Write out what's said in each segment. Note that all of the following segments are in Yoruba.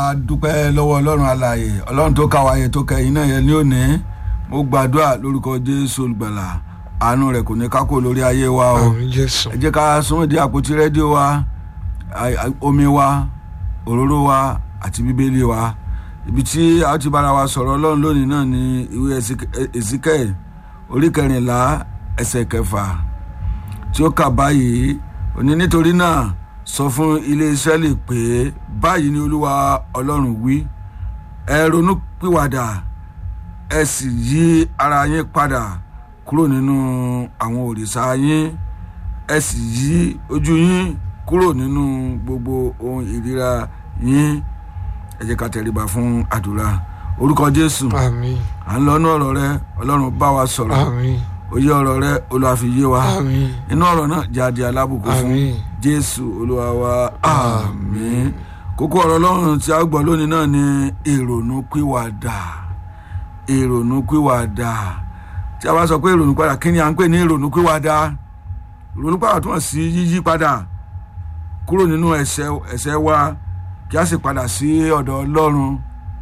dúpẹ́ lọ́wọ́ ọlọ́run alààyè ọlọ́run tó káwa yẹ tó kẹyìn náà yẹ ní òní mo gbàdúrà lórúkọ jésù olùgbàlà àánú rẹ̀ kò ní kákò lórí ayé wa o àmì jésù ẹ jẹ́ ká súnmọ́ di àpótí rédíò wa a- a- omi wa òróró wa àti bíbélì wa ibi tí a ti bára wa sọ̀rọ̀ ọlọ́run lónìí náà ni ìwé Èsíkẹ́ẹ̀ orí kẹrìnlá ẹsẹ̀ kẹfà tí ó kà báyìí òní nítorí náà sọ fún ilé Ísírẹ́lì pé báyìí ni olúwa ọlọ́run wí ẹ ronú pìwàdà ẹ sì yí ara yín padà kúrò nínú àwọn òrìṣà yín ẹ sì yí ojú yín kúrò nínú gbogbo ohun ìríra yín ẹ jẹ́ ká tẹríba fún àdúrà orúkọ Jésù àmì à ń lọ inú ọ̀rọ̀ rẹ Ọlọ́run bá wa sọ̀rọ̀ àmì òye ọ̀rọ̀ rẹ Olúwa fi yé wa àmì inú ọ̀rọ̀ náà jáde alábùkún fún àmì Jésù Olúwa wa àmín kókó ọ̀rọ̀ Ọlọ́run tí a gbọ́ lónìí náà ni ìrònú pìwàdà ìrònú pìwàdà tí a bá sọ pé ìrònú padà kí ni à ń pè ní ìrònú pìwàdà ìrònú padà túmọ̀ sí yíyí padà kúrò nínú ẹ̀ṣẹ̀ ẹ̀ṣẹ̀ wa kí a sì padà sí ọ̀dọ̀ Ọlọ́run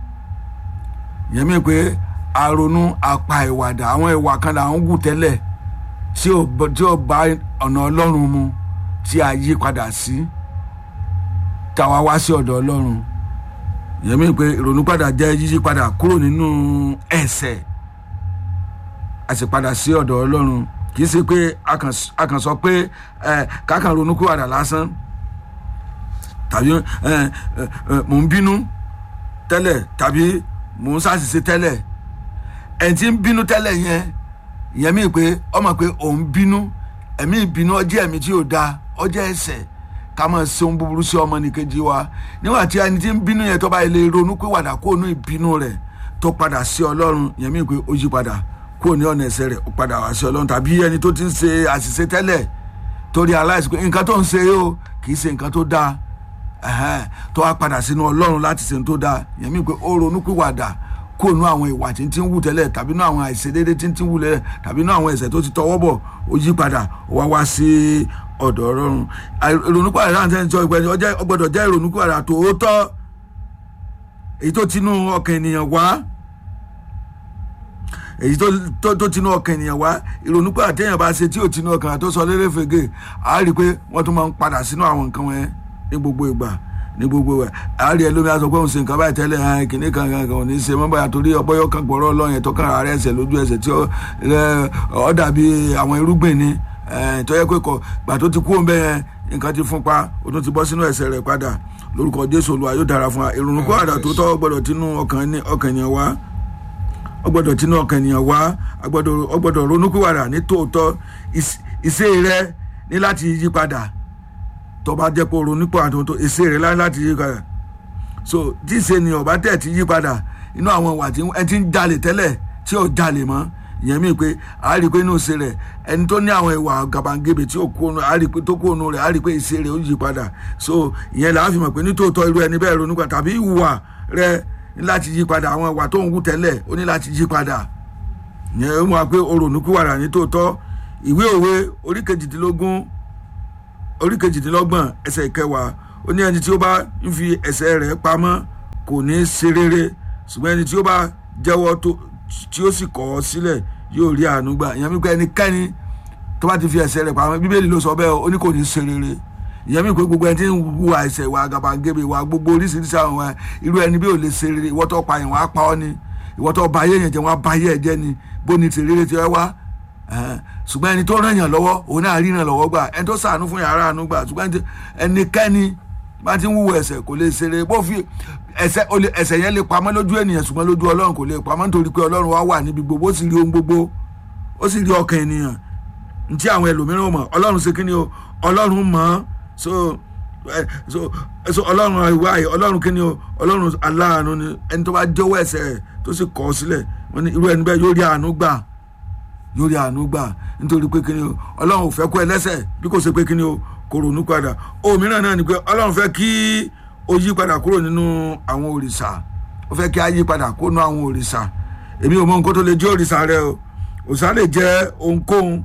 yẹn mi pé àrònú apá ìwàdà àwọn ìwà kan là ń wù tẹ́lẹ̀ tí ò bọ- tí ò bá ọ̀nà Ọlọ́run mu tí a yí padà sí táwa wá sí ọ̀dọ̀ Ọlọ́run yẹn mi pé ìrònú padà jẹ́ yíyí padà kúrò nínú ẹ̀ṣẹ̀ a sì padà sí ọ̀dọ̀ Ọlọ́run kì í ṣe pé a kàn s- a kàn sọ pé ẹ kákan ronú kúwàdà lásán tàbí ẹ ẹ ẹ mò ń bínú tẹ́lẹ̀ tàbí mò ń ṣàṣìṣe tẹ́lẹ̀ ẹni tí ń bínú tẹ́lẹ̀ yẹn ìyẹn mi pé ọmọ pé òun bínú ẹ̀mí ìbínú ọjọ́ ẹ̀mí tí ò da ọjọ́ ẹ̀ṣẹ̀ ká máa ṣe ohun búburú sí ọmọnìkejì wa nígbà tí ẹni tí ń bínú yẹn tó bá lè ronú pé wàdà kó nú ìbínú rẹ̀ tó padà sí ọlọ́run ìyẹn mi pé ó yí padà kó ní ọ̀nà ẹ̀ṣẹ̀ rẹ̀ ó padà wá sí ọlọ́run tàbí ẹni tó ti ń ṣe àṣìṣe tẹ́lẹ̀ torí aláìsí pé nǹkan tó ń ṣe yìí o kì í ṣe nǹkan tó dáa ẹhẹn tó wá padà sínú ọlọ́run láti ṣe ohun tó dáa yẹn mi pé ó ronú pìwàdà kó nu àwọn ìwà tí ń ti ń wù tẹ́lẹ̀ tàbí nu àwọn àìṣedéédé tí ń ti ń wù lẹ́lẹ̀ tàbí nu àwọn ẹ̀ṣẹ̀ tó ti tọwọ́ bọ̀ ó yí padà ó wá wá sí ọ̀dọ̀ ọlọ́run Àì- ìrònúpìwàdà láti ẹni tí ọgbẹ́ni ó gbọ́dọ̀ jẹ́ ìrònúpìwàdà tòótọ́ èyí tó tinú ọkàn ènìyàn wá èyí tó tó tó tinú ọkàn ènìyàn wá ìrònúpìwàdà téèyàn bá ṣe tí ò tinú ọkàn tó sọ lérè fègè á rí i pé wọ́n tún máa ń padà sínú àwọn nǹkan wọn ní gbogbo ìgbà ní gbogbo ẹ̀ á rí ẹ lómi aṣọ pé òun ṣe nǹkan báyìí tẹ́lẹ̀ ẹ̀ kìnní kan kan kan ò ní ṣe mọ́ báyà torí ọbọ̀yọ́ kan gbọ́rọ̀ ọlọ́run yẹn tó kàn ara ẹsẹ̀ lójú ẹsẹ̀ tí ó ẹ, ó dàbí àwọn irúgbìn ni ẹ, tó yẹ pé kọ gbà tó ti kú òun bẹ́ẹ̀ yẹn nǹkan ti fún pa ó tún ti bọ́ sínú ẹsẹ̀ rẹ̀ padà lórúkọ Jésù Olúwa yóò dára fún wa ìrònú kó àdà tó tọ́ gbọ́dọ̀ tinú ọkàn ní- ọkàn ènìyàn wá ó gbọ́dọ̀ tinú ọkàn ènìyàn wá a gbọ́dọ̀ ó gbọ́dọ̀ ronúpìwàdà ní tòótọ́ ìs- ìṣe rẹ ní láti yí padà tó bá jẹ́ pé o ronú pọ̀ àtúntò ìṣe rẹ lá- láti yí padà so tí ìṣe ni ọba tẹ̀ ti yí padà inú àwọn ìwà tí ẹ ti ń jalè tẹ́lẹ̀ tí ò jalè mọ́ ìyẹn mi pé a rí i pé inú ìṣe rẹ ẹni tó ní àwọn ìwà gàbàǹgebè tí ò kó nu a rí i pé tó kó nu rẹ a rí i pé ìṣe rẹ ó yí padà so ìyẹn là á fi mọ̀ pé nítòótọ́ irú ẹni bẹ́ẹ̀ ronú padà tàbí ìwà rẹ ní láti yí padà àwọn ìwà tó ń wù tẹ́lẹ̀ ó ní láti yí padà ìyẹn ó mú wa pé o ronú pìwàdà nítòótọ́ ìwé òwe orí kejìdínlógún orí kejìdínlọ́gbọ̀n ẹsẹ̀ ìkẹwàá ó ní ẹni tí ó bá ń fi ẹ̀ṣẹ̀ rẹ̀ pamọ́ kò ní í ṣe rere ṣùgbọ́n ẹni tí ó bá jẹ́wọ́ tó tí ó sì kọ̀ ọ́ sílẹ̀ yóò rí àánú gbà ìyẹn mi pé ẹnikẹ́ni tó bá ti fi ẹ̀ṣẹ̀ rẹ̀ pamọ́ bíbélì ló sọ bẹ́ẹ̀ ó ní kò ní í ṣe rere ìyẹn mi pé gbogbo ẹni tí ń hu àìṣẹ̀ ìwà àgàbàgebè ìwà gbogbo oríṣiríṣi àwọn wa irú ẹni bí ò lè ṣe rere ìwọ tó pa yẹn wọ́n á pa ọ́ ni ìwọ tó ba ayé yẹn jẹ́ wọ́n á ba ayé ẹ̀ jẹ́ ni bó ni ti rere ti ẹ wá Ẹ̀hẹ́n. ṣùgbọ́n ẹni tó ràn yàn lọ́wọ́ òun náà rí ràn lọ́wọ́ gbà ẹni tó sàánú fún yàrá àánú gbà ṣùgbọ́n ẹni tí- ẹnikẹ́ni bá ti ń wúwo ẹ̀ṣẹ̀ kò lè ṣeré bó fi ẹ̀ṣẹ̀ ó lè- ẹ̀ṣẹ̀ yẹn lè pamọ́ lójú ènìyàn ṣùgbọ́n lójú ọlọ́run kò lè pamọ́ nítorí pé ọlọ́run wá wà níbi gbogbo ó sì rí ohun gbogbo ó sì rí ọkàn ènìyàn ntí àwọn ẹlòmíràn ò mọ̀ ọlọ́run ṣe kíni o ọlọ́run mọ̀ ọ́ so ẹ, so so ọlọ́run ìwà yìí ọlọ́run kíni o ọlọ́run aláàánú ni ẹni tó bá jẹ́wọ́ ẹ̀ṣẹ̀ rẹ̀ tó sì kọ̀ ọ́ sílẹ̀ wọ́n ní irú ẹni bẹ́ẹ̀ yóò rí àánú gbà yóò rí àánú gbà nítorí pé kíni o ọlọ́run ò fẹ́ kó ẹlẹ́ṣẹ̀ bí kò ṣe pé kíni o kò ronú padà òmíràn náà ni pé ọlọ́run fẹ́ kí o yí padà kúrò nínú àwọn òrìṣà ó fẹ́ kí a yí padà kúrò nínú àwọn òrìṣà èmi ò mọ nǹkan tó lè jẹ́ òrìṣà rẹ o òrìṣà lè jẹ́ ohunkóhun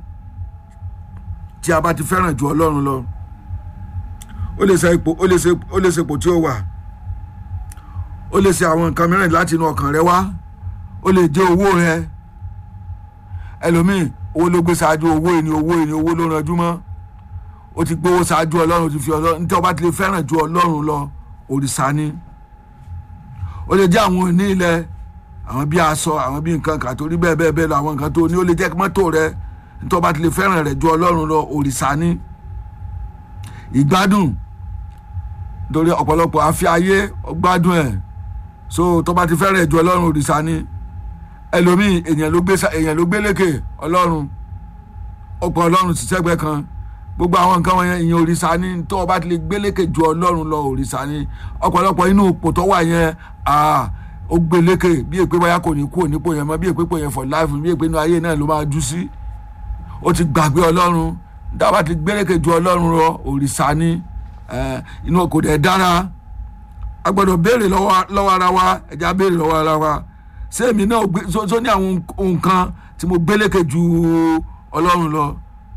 tí a bá ti fẹ́ràn ju ọlọ́run lọ ó lè ṣe ipò ó lè ṣe ó lè ṣe ipò tí ó wà ó lè ṣe àwọn nǹkan mìíràn láti inú ọkàn rẹ wá ó lè jẹ́ owó rẹ ẹlòmíì owó ló gbé ṣáájú owó ìní owó ìní owó ló ranjú mọ́ ó ti gbówó ṣáájú ọlọ́run ó ti fi ọlọ́run nítorí ọba ti lè fẹ́ràn ju ọlọ́run lọ òrìṣà ni ó lè jẹ́ àwọn òní ilẹ̀ àwọn bí aṣọ àwọn bí nǹkan kan torí bẹ́ẹ̀ bẹ́ẹ̀ bẹ́ẹ̀ lọ àwọn nǹkan tó ní ó lè jẹ́ mọ́tò rẹ nítorí ọba ti lè fẹ́ràn rẹ̀ ju ọlọ́run lọ òrìṣà ni ìgbádùn nítorí ọ̀pọ̀lọpọ̀ àfi ayé gbádùn ẹ̀ so tọ́ba ti fẹ́ràn ẹ̀ ju ọlọ́run òrìṣà ni ẹlòmíì èèyàn ló gbé èèyàn ló gbé lékè ọlọ́run ọ̀pọ̀ ọlọ́run sì sẹ́gbẹ́ kan gbogbo àwọn nǹkan wọ̀nyẹn ìyẹn òrìṣà ni tó o bá ti lè gbé lékè ju ọlọ́run lọ òrìṣà ni ọ̀pọ̀lọpọ̀ inú ipò tó wà yẹn ó gbé lékè bí èpè báyà kò ní kú ònípò yẹn mọ́ bí èpè pò yẹn for life bí èpè inú ayé náà ló máa jú sí ó ti gbàgbé ọlọ́run dábàá ti gbé lékè ju ọlọ́run lọ òrìṣà ni inú kò dẹ̀ dára a gbọ́dọ̀ béèrè lọ́wọ́ ara wa ẹ̀já béèrè lọ́wọ́ ara wa ṣé èmi náà so ní àwọn nǹkan tí mo gbé lékè ju ọlọ́run lọ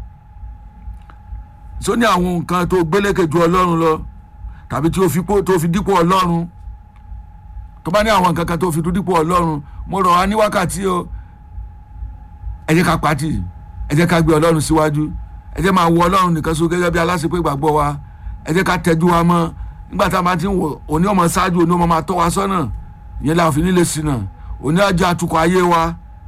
so ní àwọn nǹkan tó gbé lékè ju ọlọ́run lọ tàbí tí tó fi dípò ọlọ́run tó bá ní àwọn nǹkan kan tó fi dípò ọlọ́run mo rọ̀ wá ní wákàtí o ẹ jẹ́ ká pàtì ẹ jẹ́ ká gbé ọlọ́run síwájú ẹ jẹ́ máa wo ọlọ́run nìkan so gẹ́gẹ́ bí aláṣepé ìgbàgbọ́ wa ẹ jẹ́ ká tẹ́jú wa mọ́ nígbà tá a máa ti ń wò òní ọmọ ṣáájú òní ọmọ máa tọ́ wa sọ́nà ìyẹn la fi nílé sí náà òní àjọ atukọ̀ ayé wa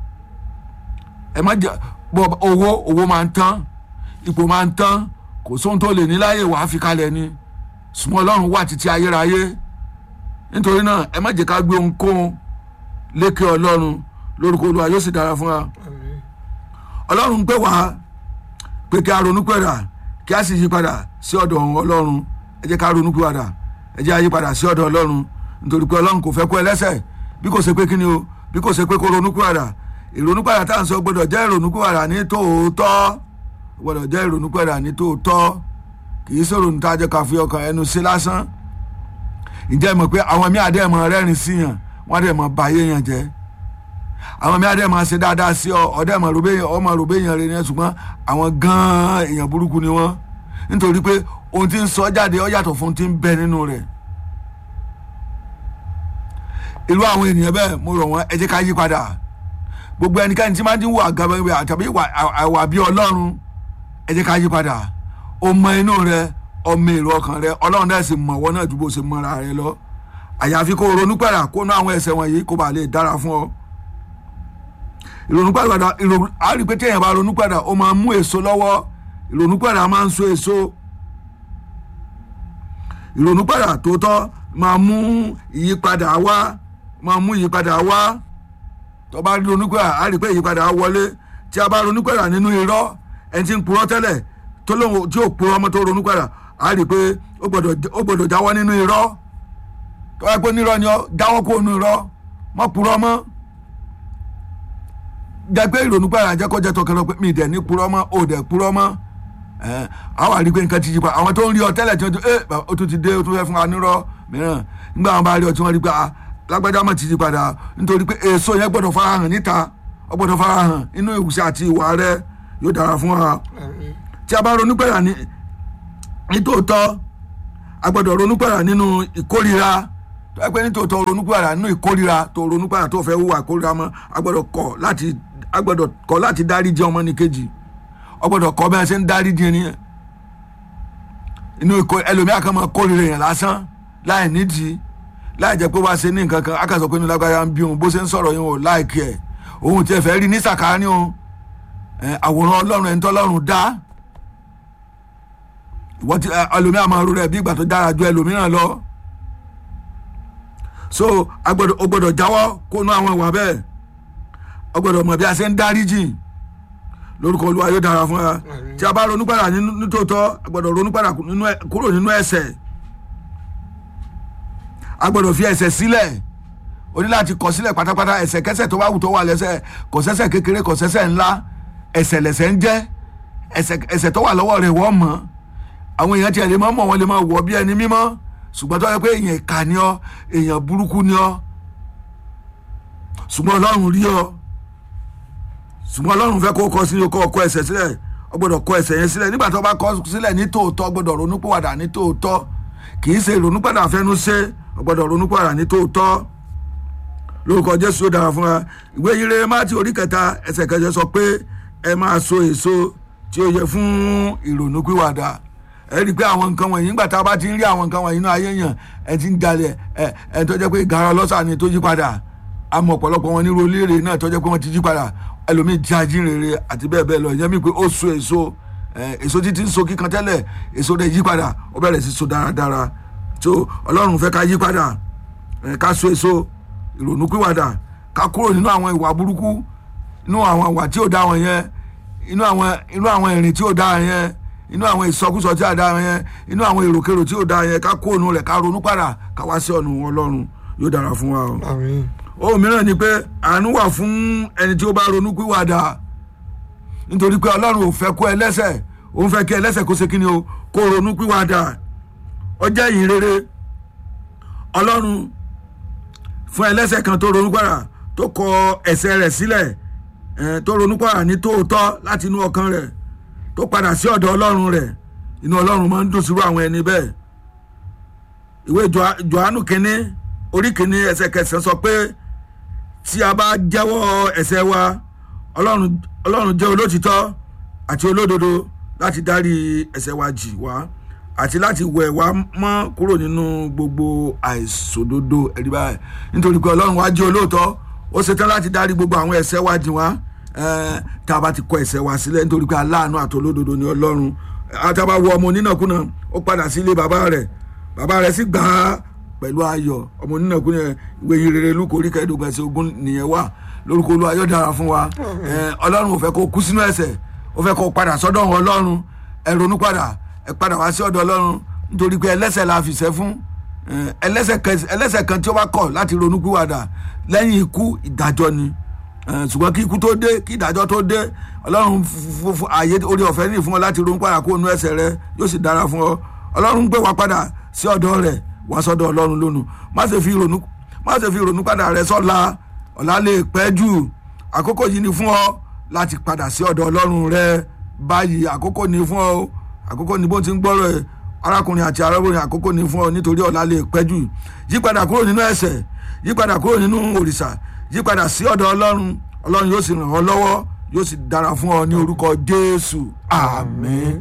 ẹ má jẹ bọ owó owó máa ń tán ipò máa ń tán kò sóhun tó lè ní láyè wàá fi kalẹ̀ ni súnmọ́ ọlọ́run wà títí ayérayé nítorí náà ẹ má jẹ́ ká gbé ohunkóhun lékè ọlọ́run lórúkọ olúwa yóò sì dára fún wa ọlọ́run ń pè wá pé kí a ronú pẹ̀dà kí a sì yí padà sí ọ̀dọ̀ ọlọ́run ẹ jẹ́ ká ronú pẹ̀dà ẹ jẹ́ a yí padà sí ọ̀dọ̀ ọlọ́run nítorí pé ọlọ́run kò fẹ́ kó ẹlẹ́sẹ̀ bí kò ṣe pé kí ni o bí kò ṣe pé kó ronú pẹ̀dà ìrònú pẹ̀dà tá à ń sọ gbọ́dọ̀ jẹ́ ìrònú pẹ̀dà ní tòótọ́ gbọ́dọ̀ jẹ́ ìrònú pẹ̀dà ní tòótọ́ kì í sọ̀rọ̀ níta jẹ́ ká fi ọkàn ẹnu sí lásán ǹjẹ́ mọ̀ pé àwọn mí àdé mọ̀ rẹ́rìn sí yàn wọ́n àdé mọ̀ báyé yàn jẹ́ àwọn mí àdé mọ̀ ṣe dáadáa sí ọ ọdẹ mọ̀ rògbé yàn ọmọ rògbé yàn rẹ ní ṣùgbọ́n àwọn gan-an èèyàn burúkú ni wọ́n nítorí pé ohun tí ń sọ jáde ó yàtọ̀ fún ti ń bẹ nínú rẹ̀ irú àwọn ènìyàn bẹ́ẹ̀ mo rọ̀ wọ́n ẹ jẹ́ ká yí padà gbogbo ẹnikẹ́ni tí máa ń wà gàbẹ́ àtàbí àwà bí ọlọ́run ẹ jẹ́ ká yí padà ó mọ inú rẹ ọmọ èrò ọkàn rẹ ọlọ́run náà sì mọ̀ wọ́n náà ju bó ṣe mọ́ra rẹ lọ àyàfi kó ronú padà kó ná àwọn ẹsẹ̀ wọ̀nyí kó bá lè dára fún ọ ìrònú padà á rí pé téèyàn bá ronú padà ó máa mú èso lọ́wọ́ ìrònú padà máa ń so èso ìrònú padà tó tọ́ máa mú ìyípadà wá máa mú ìyípadà wá tó bá ronú padà á rí pé ìyípadà wọlé tí a bá ronú padà nínú irọ́ ẹni tí ń purọ́ tẹ́lẹ̀ tó lóun tí ò purọ́ ọmọ tó ronú padà á rí pé ó gbọ́dọ̀ jáwọ́ nínú irọ́ tó bá pé nírọ́ ni ọ jáwọ́ kó nínú irọ́ mọ́ purọ́ mọ́ jẹ́ pé ìrònú padà jẹ́ kó jẹ́ tọkànlọ́ pé mi dẹ̀ ní purọ́ mọ́ ò dẹ̀ purọ́ mọ́ àwọn àrí pé nǹkan ti yí pa àwọn tó ń rí ọ tẹ́lẹ̀ tí wọ́n ti ẹ ó tún ti dé ó tún fẹ́ fún wa nírọ́ mìíràn nígbà wọn bá rí ọ tí wọ́n rí pé lágbájá mọ̀ ti yí padà nítorí pé èso yẹn gbọ́dọ̀ farahàn níta ó gbọ́dọ̀ farahàn inú ìwùsẹ̀ àti ìwà rẹ yóò dára fún wa tí a bá ronú pẹ̀lá ní nítòótọ́ a gbọ́dọ̀ ronú pẹ̀lá nínú ìkórira tó yẹ pé nítòótọ́ ronú pẹ̀lá nínú ìkórira tó ronú pẹ̀lá tó fẹ́ hùwà ìkórira mọ́ a gbọ́dọ̀ kọ̀ láti a gbọ́dọ̀ kọ̀ láti dáríjì ọmọnìkejì a gbọ́dọ̀ kọ̀ bẹ́ẹ̀ ṣe ń dáríjì ẹni inú ẹlòmíà kan máa kórira yẹn lásán láì nídìí láì jẹ́ pé wá ṣe ní nǹkan kan a kà sọ pé inú lágbára ń bí òun bó ṣe ń sọ̀rọ̀ yẹn ò láìkí ẹ̀ òun tiẹ̀ fẹ́ rí ní sàkáání òun àwòrán ọlọ́run ẹni tọ́lọ́run dá ìwọ́n ti ẹlòmíràn máa rú rẹ̀ bí ìgbà tó dára ju ẹlòmíràn lọ so agbọ́dọ̀ o gbọ́dọ̀ jáwọ́ kó nú àwọn ìwà bẹ́ẹ̀ o gbọ́dọ̀ mọ̀ bí a ṣe ń dáríjì lórúkọ olúwa yóò dára fún wa tí a bá ronú padà nítòótọ́ a gbọ́dọ̀ ronú padà kúrò nínú ẹ̀ṣẹ̀ a gbọ́dọ̀ fi ẹ̀ṣẹ̀ sílẹ̀ o ní láti kọ̀ sílẹ̀ pátápátá ẹ̀ṣẹ̀ kẹ́ṣẹ̀ tó bá wù tó wà lẹ́ṣẹ̀ kò ṣẹ̀ṣẹ̀ kékeré kò ṣẹ̀ṣẹ̀ ńlá ẹ̀ṣẹ̀ lẹ̀ṣẹ̀ ń jẹ́ ẹ̀ṣẹ̀ tó wà lọ́wọ́ rẹ̀ wọ́n mọ̀ àwọn èèyàn tiẹ̀ lè máa mọ̀ wọ́n lè máa wọ̀ bí ẹni mímọ́ ṣùgbọ́n tó yẹ pé èèyàn ìkà ni ọ́ èèyàn burúkú ni ọ́ ṣùgbọ́n ọlọ́run rí ọ ṣùgbọ́n ọlọ́run fẹ́ kó kọ sí kó kọ ẹ̀ṣẹ̀ sílẹ̀ ọ gbọ́dọ̀ kọ ẹ̀ṣẹ̀ yẹn sílẹ̀ nígbà tó bá kọ sílẹ̀ ní tòótọ́ gbọ́dọ̀ ronúpìwàdà ní tòótọ́ kì í ṣe ìrònúpìwàdà fẹ́nu ṣe ọ ọgbọ́dọ̀ ronúpìwàdà ní tòótọ́ lórúkọ jésù ó dára fún wa ìwé yìí rere mátì orí kẹta ẹsẹ̀ kẹjọ sọ pé ẹ máa so èso tí ó yẹ fún ìrònúpìwàdà ẹ rí i pé àwọn nǹkan wọ̀nyí nígbà tá a bá ti ń rí àwọn nǹkan wọ̀nyí náà ayé yàn ẹ ti ń dalẹ̀ ẹ ẹ tó jẹ́ pé gara ọlọ́sà ni tó yí padà àmọ́ ọ̀pọ̀lọpọ̀ wọn ní rolére náà tó jẹ́ pé wọ́n ti yí padà ẹlòmíì jẹ́ ajínrere àti bẹ́ẹ̀ bẹ́ẹ̀ lọ ìyẹn mi pé ó so èso èso títí ń so kíkan tẹ́lẹ̀ èso rẹ̀ yí padà ó bẹ̀rẹ̀ sí so dáradára tó ọlọ́run fẹ́ ká yí padà ká so èso ìrònúpìwàdà ká kúrò nínú àwọn ìwà burúkú inú àwọn ìwà tí ò dá wọn yẹn inú àwọn inú àwọn ìrìn tí ò dá yẹn inú àwọn ìsọkúsọ tí ò dá yẹn inú àwọn èròkèrò tí ò dá yẹn ká kúrò nínú rẹ̀ ká ronú padà ká wá sí ọ̀nà ọlọ́run yóò dára fún wa o. àmín ohun mìíràn ni pé àánú wà fún ẹni tí ó bá ronúpìwàdà nítorí pé ọlọ́run ò fẹ́ kó ẹlẹ́sẹ̀ òun fẹ́ kí ẹlẹ́sẹ̀ kó ṣe kí ni o kó ronúpìwàdà ó jẹ́ ìyìn rere ọlọ́run fún ẹlẹ́sẹ̀ kan tó ronúpìwàdà tó kọ ẹ̀ṣẹ̀ rẹ̀ sílẹ̀ tó ronúpìwàdà ní tòótọ́ láti inú ọkàn rẹ̀ tó padà sí ọ̀dọ̀ ọlọ́run rẹ̀ inú ọlọ́run máa ń dùn sírú àwọn ẹni bẹ́ẹ̀ ìwé Jòhánù kínní orí kínní ẹsẹ̀ kẹsàn-án sọ pé tí a bá jẹ́wọ́ ẹ̀ṣẹ̀ wa ọlọ́run ọlọ́run jẹ́ olótìtọ́ àti olódodo láti dárí ẹ̀ṣẹ̀ wa jì wá àti láti wẹ̀ wá mọ́ kúrò nínú gbogbo àìṣòdodo ẹ̀rí báyìí nítorí pé ọlọ́run wa jẹ́ olóòótọ́ ó ṣetán láti dárí gbogbo àwọn ẹ̀ṣẹ̀ wa jì wá tá a bá ti kọ ẹ̀ṣẹ̀ wa sílẹ̀ nítorí pé aláàánú àti olódodo ni ọlọ́run àtàbà wọ ọmọ onínàkúnà ó padà sí ilé bàbá rẹ̀ bàbá rẹ̀ sì gbà á pẹ̀lú ayọ̀ ọmọ onínàkúnà ìwé yìí rere lukú orí kẹẹ̀ẹ́dógún ẹsẹ̀ ogún nìyẹn wà lórúkọ olúwa yóò dára fún wa ọlọ́run ò fẹ́ kó kú sínú ẹ̀ṣẹ̀ ó fẹ́ kó padà sọ́dọ̀ ọlọ́run ẹ ronú padà ẹ padà wá sí ọ̀dọ̀ ọlọ́run nítorí pé ẹlẹ́ṣẹ̀ la fìṣẹ́ fún ẹlẹ́ṣẹ̀ kan tí ó bá kọ̀ láti ronú pìwàdà lẹ́yìn ikú ìdájọ́ ni ṣùgbọ́n kí ikú tó dé kí ìdájọ́ tó dé ọlọ́run fún ààyè orí ọ̀fẹ́ nìyí fún ọ láti ronú padà kó nu ẹ̀ṣẹ̀ rẹ yóò sì dára fún ọ ọlọ́run gbé wa padà sí ọ̀dọ̀ rẹ̀ wá sọ́dọ̀ ọlọ́run lónìí má ṣe fi ronú má ṣe fi ronú padà rẹ sọ́la ọ̀la lè pẹ́ jù àkókò yìí ni fún ọ láti padà sí ọ̀dọ̀ ọlọ́run rẹ báyìí àkókò ni fún ọ àkókò ni bó ti ń gbọ́rọ̀ ẹ̀ arákùnrin àti arábìnrin àkókò ni fún ọ nítorí ọ̀la lè pẹ́ jù yípadà kúrò nínú ẹ̀ṣẹ̀ yípadà kúrò nínú òrìṣà yípadà sí ọ̀dọ̀ ọlọ́run ọlọ́run yóò sì ràn ọ́ lọ́wọ́ yóò sì dára fún ọ ní orúkọ jésù àmín.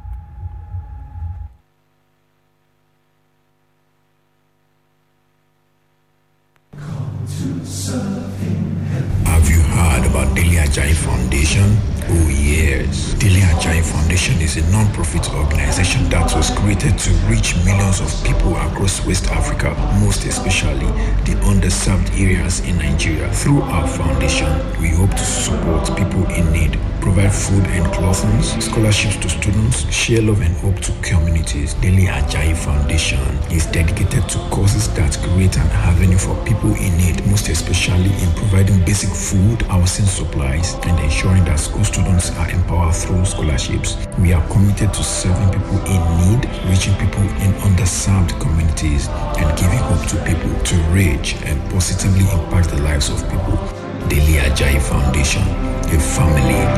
Have you heard about Daily Ajay Foundation? Oh yes. Daily Ajay Foundation is a non-profit organization that was created to reach millions of people across West Africa, most especially the underserved areas in Nigeria. Through our foundation, we hope to support people in need, provide food and clothing, scholarships to students, share love and hope to communities. Daily Ajay Foundation is dedicated to causes that create an avenue for people in need, most especially in providing basic food, housing supplies, and ensuring that school students are empowered through scholarships. We are committed to serving people in need, reaching people in underserved communities, and giving hope to people to reach and positively impact the lives of people. Daily Ajay Foundation, a family